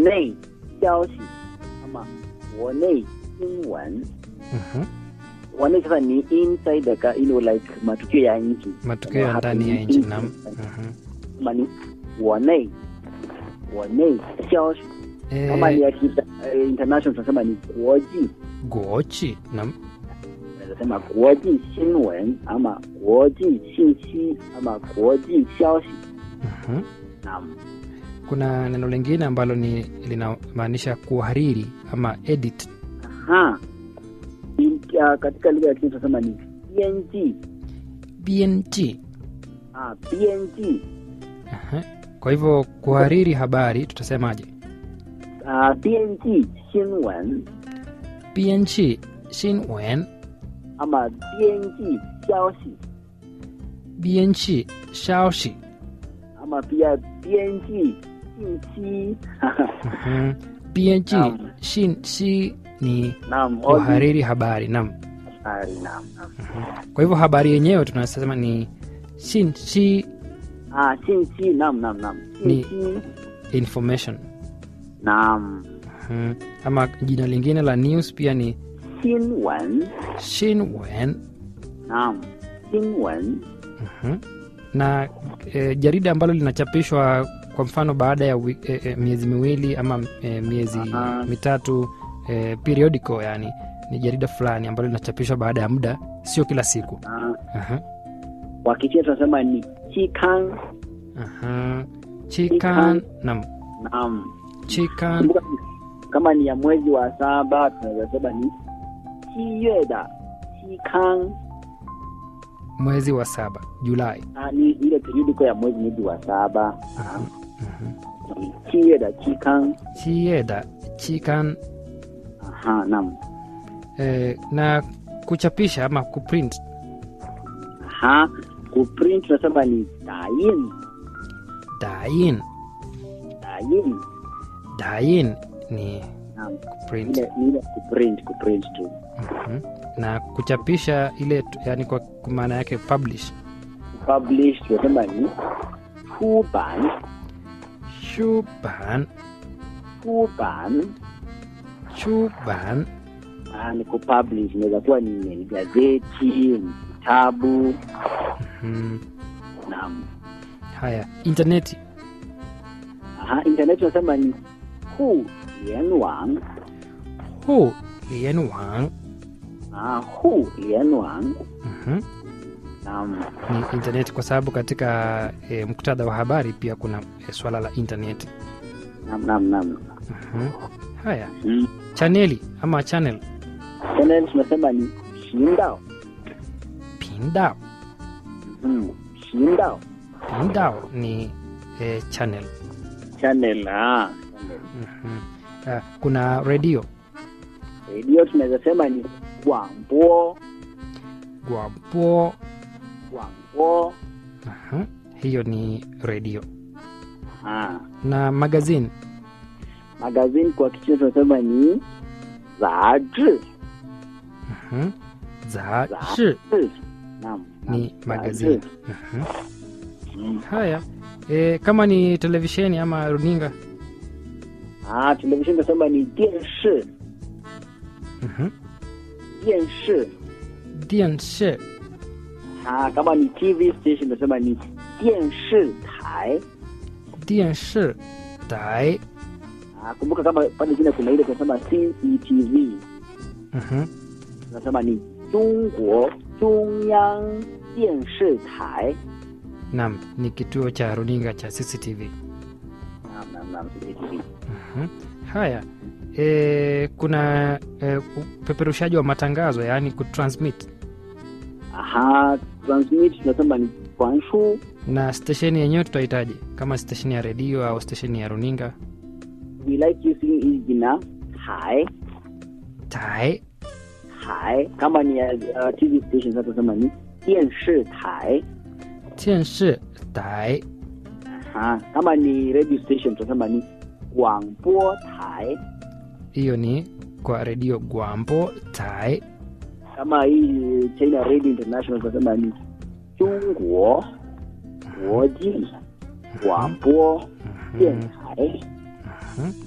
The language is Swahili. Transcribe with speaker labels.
Speaker 1: 内消息ama 国内新闻
Speaker 2: Mhm.
Speaker 1: 国内 sasa ni inside the you know, like matukio ya nchi
Speaker 2: matukio ya ndani ya nchi nam Mhm.
Speaker 1: kama ni 国内国内消息kama ni
Speaker 2: Eh,
Speaker 1: ya kita- eh, international tunasema ni 国际
Speaker 2: gochi nam
Speaker 1: unaweza sema 国际新闻 ama 国际信息 ama 国际消息
Speaker 2: Mhm.
Speaker 1: naam
Speaker 2: kuna neno lingine ambalo ni linamaanisha kuhariri ama edit
Speaker 1: Aha. In, uh, katika lugha ya Kiswahili tunasema ni PNG.
Speaker 2: bng
Speaker 1: Ah, PNG.
Speaker 2: Aha. kwa hivyo kuhariri habari tutasemaje
Speaker 1: Ah, PNG 新闻
Speaker 2: bng shinwen
Speaker 1: ama PNG 消息
Speaker 2: bng shaoshi
Speaker 1: ama pia PNG 信息。
Speaker 2: Mhm. bng
Speaker 1: Naam.
Speaker 2: shin shi ni
Speaker 1: Naam, all
Speaker 2: kuhariri habari nam
Speaker 1: these habari, naam, naam.
Speaker 2: kwa hivyo habari yenyewe tunasema ni shin shi
Speaker 1: Ah, 信息 naam, naam, naam.
Speaker 2: Ni-
Speaker 1: 信息
Speaker 2: information
Speaker 1: naam.
Speaker 2: Mhm. ama jina lingine la news pia ni
Speaker 1: 新闻
Speaker 2: shinwen
Speaker 1: naam. 新闻
Speaker 2: Mhm. na e, jarida ambalo linachapishwa kwa mfano baada ya wi, e, e, miezi miwili ama e, miezi
Speaker 1: Aha.
Speaker 2: mitatu e, periodical yani ni jarida fulani ambalo linachapishwa baada ya muda sio kila siku
Speaker 1: ah,
Speaker 2: Aha.
Speaker 1: kwa Kichina tunasema ni 期刊
Speaker 2: Aha. chikan nam
Speaker 1: naam.
Speaker 2: chikan
Speaker 1: Kumbuka kama ni ya mwezi wa saba tunaweza sema ni 七月的期刊
Speaker 2: mwezi wa saba julai
Speaker 1: ah, ni ile periodiko ya mwezi mwezi wa saba
Speaker 2: Aha. Mhm.
Speaker 1: ni 七月的期刊
Speaker 2: chieda chikan
Speaker 1: aha naam
Speaker 2: e, na kuchapisha ama kuprint
Speaker 1: aha kuprint tunasema ni 打印
Speaker 2: dain
Speaker 1: dayin
Speaker 2: dain ni
Speaker 1: naam
Speaker 2: kuprint
Speaker 1: ile ile kuprint kuprint tu
Speaker 2: Mhm. na kuchapisha ile tu- yani kwa kwa maana yake publish
Speaker 1: publish tunasema ni 出版
Speaker 2: shuban
Speaker 1: 出版
Speaker 2: shuban
Speaker 1: ah, ni kupublish inaweza kuwa ni, ni gazeti ni kitabu
Speaker 2: Mhm.
Speaker 1: naam
Speaker 2: haya intaneti
Speaker 1: aha internet tunasema ni 互联网
Speaker 2: hu lianwang
Speaker 1: ah 互联网
Speaker 2: Mhm.
Speaker 1: naam
Speaker 2: ni intaneti kwa sababu katika e, muktadha wa habari pia kuna e, swala la intaneti
Speaker 1: naam naam naam
Speaker 2: Mhm. haya
Speaker 1: mm.
Speaker 2: chaneli ama channel
Speaker 1: channel tunasema ni 频道
Speaker 2: pindao
Speaker 1: mm. 频道
Speaker 2: pindao ni e, channel
Speaker 1: channel ah
Speaker 2: Mhm. Ah, kuna redio
Speaker 1: radio tunaweza sema ni 广播
Speaker 2: gwapo
Speaker 1: 广播
Speaker 2: Aha. hiyo ni redio
Speaker 1: ah
Speaker 2: na magazine
Speaker 1: magazine kwa kichina tunasema ni 杂志
Speaker 2: Mhm. za
Speaker 1: Za-
Speaker 2: shi
Speaker 1: naam
Speaker 2: ni
Speaker 1: naam,
Speaker 2: magazine
Speaker 1: 杂志
Speaker 2: Mhm.
Speaker 1: mm.
Speaker 2: haya e, kama ni televisheni ama runinga
Speaker 1: ah television tunasema ni 电视
Speaker 2: Mhm.
Speaker 1: 电视
Speaker 2: dianshi
Speaker 1: ah kama ni tv station tunasema ni 电视台
Speaker 2: dianshi dai
Speaker 1: ah kumbuka kama pale chini kuna ile tunasema CCTV
Speaker 2: Mhm.
Speaker 1: tunasema ni 中国中央电视台
Speaker 2: nam ni kituo cha runinga cha cctv
Speaker 1: naam naam naam CCTV
Speaker 2: Mhm. haya e, kuna e, upeperushaji wa matangazo yaani kutransmit
Speaker 1: aha transmit tunasema ni 传输
Speaker 2: na stesheni yenyewe tutahitaji kama stesheni ya redio au stesheni ya runinga
Speaker 1: we like using hii jina 台
Speaker 2: tai
Speaker 1: 台kama ni ya uh, tv station sasa tunasema ni 电视台
Speaker 2: tianshi tai
Speaker 1: aha kama ni radio station tunasema ni 广播台
Speaker 2: hiyo ni kwa redio gwambo tai
Speaker 1: kama hii China Radio International tunasema ni 中国国际广播电台
Speaker 2: Mhm.